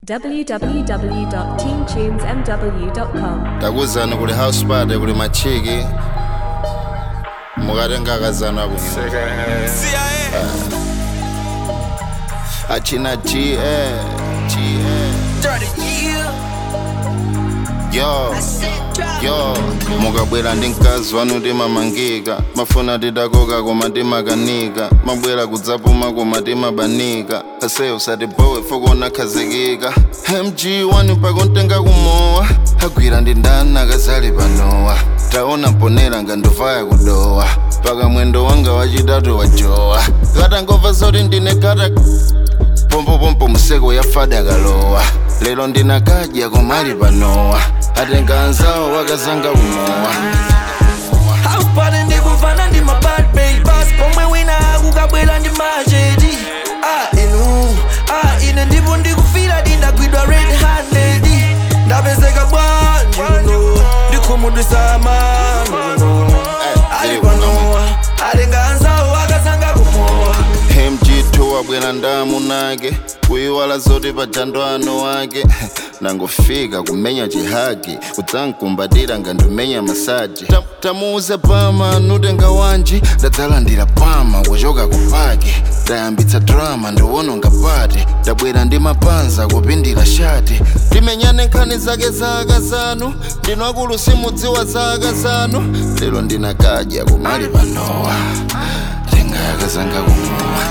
www.teamtunesmw.com. takuzani kuli house party kuli machiki mukatenga akazana kunyuma achina g eh, g eh. yo yo mukabwera ndi mkazi wanu timamangika mafuna tidakoka koma timakanika mabwera kudzapuma koma timabanika ase usatibowe fokona khazikika mg wani pakontenga kumowa agwira ndi ndani akazali panowa taona mponera ngandovaya kudowa paka mwendo wanga wachitatu wajowa katangova zoti ndine kata pompopompo museko yafada akalowa lero ndinakadya komali panowa atenga anzawo wakazanga kumowa Haupane ndikufana ndi ma bad babes pomwe wina akukabwera ndi machedi ah inu ah ine ndipo ndikufira ndindagwidwa red handed ndapezeka bwanji uno ndikhumudwisa mano ali panowa atenga anzawo akazanga kumowa mg2 wabwera ndamu nake kuyiwala zoti pajando ano wake nangofika kumenya chihagi kudzankumbatira ngandimenya masaji Ta- tamuuze pama nutenga wanji ndadzalandira pama kuchoka kupaki ndayambitsa drama ndiwononga pati ndabwera ndi mapanza kupindira shati timenyane nkhani zake za akazanu ndinu akulu simudziwa za akazanu lero ndinakadya kumali panowa tenga akazanga kumowa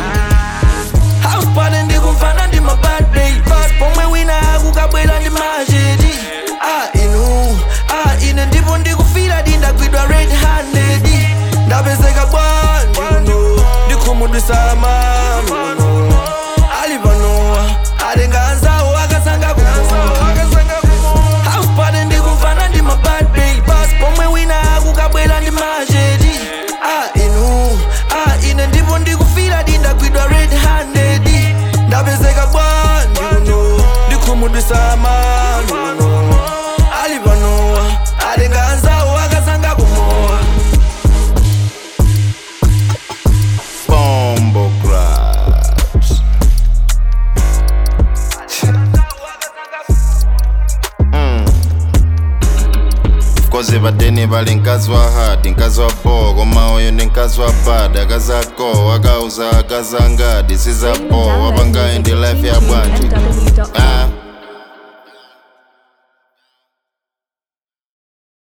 Haupane ndikumfana ndi ma bad babes pomwe wina akukabwera ndi machedi ah inu ah ine ndipo ndikufira ndindagwidwa red handed ndapezeka bwanji uno ndikhumudwisa mano ali panowa atenga anzawo akazanga kumowa Haupane ndikumfana ndi ma bad babes pomwe wina akukabwera ndi machedi ah inu ah ine ndipo ndikufira ndindagwidwa red handed ndapezeka bwanji uno ndikhumudwisa mano ali panowa atenga anzawo akazanga kumowa Bombo Grabs. koze padeni pali mkazi wa hadi mkazi wa po koma uyu ndi mkazi wa bad akazi ako akauza akazi angadi sizapo wapangayi ndi life ya bwanji ah.